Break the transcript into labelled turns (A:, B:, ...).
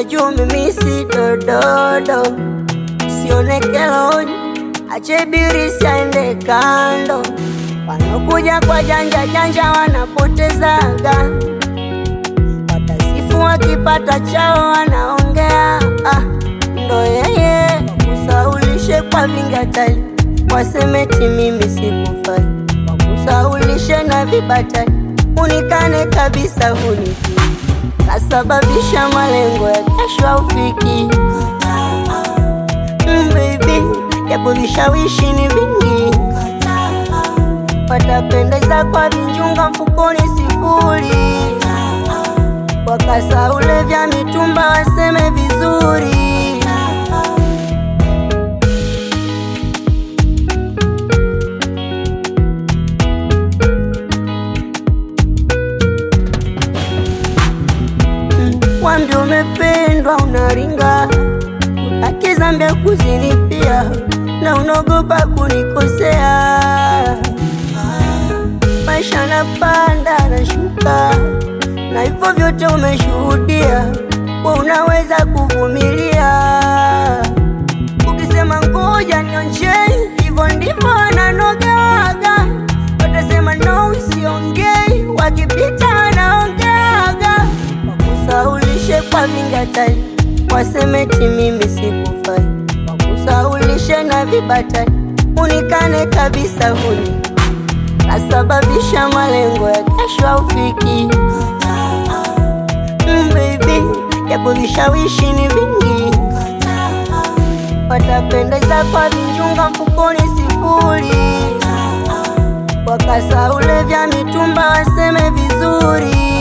A: juu mimi si dododo, sionekelo ache birisi aende kando. Wanaokuja kwa janja janja wanapotezaga, watasifu wakipata chao wanaongea. Ah, ndo yeye wakusaulishe kwa vingatali, wasemeti mimi sikufai, wakusaulishe na vibatali, unikane kabisa hunijui kasababisha malengo ya kesho aufiki. Mm, baby, japo vishawishi ni vingi, watapendeza kwa vinjunga mfukoni sifuri, wakasa ule vya mitumba waseme vizuri. Wambi umependwa unaringa, utaki Zambia kuzini pia, na unaogopa kunikosea. Maisha napanda na shuka, na hivyo vyote umeshuhudia, we unaweza kuvumilia. Ukisema ngoja nionje, hivyo ndivyo wananogeaga. Watasema no, usiongei, wakipita wanaongeaga wakusaulishe kwa vingatali, wasemeti mimi sikufai, wakusaulishe na vibatali, unikane kabisa huni kasababisha malengo ya kesho aufiki. Mm, baby, japo vishawishi ni vingi, watapendeza kwa vinjunga mfukoni sifuri, wakasa ule vya mitumba waseme vizuri.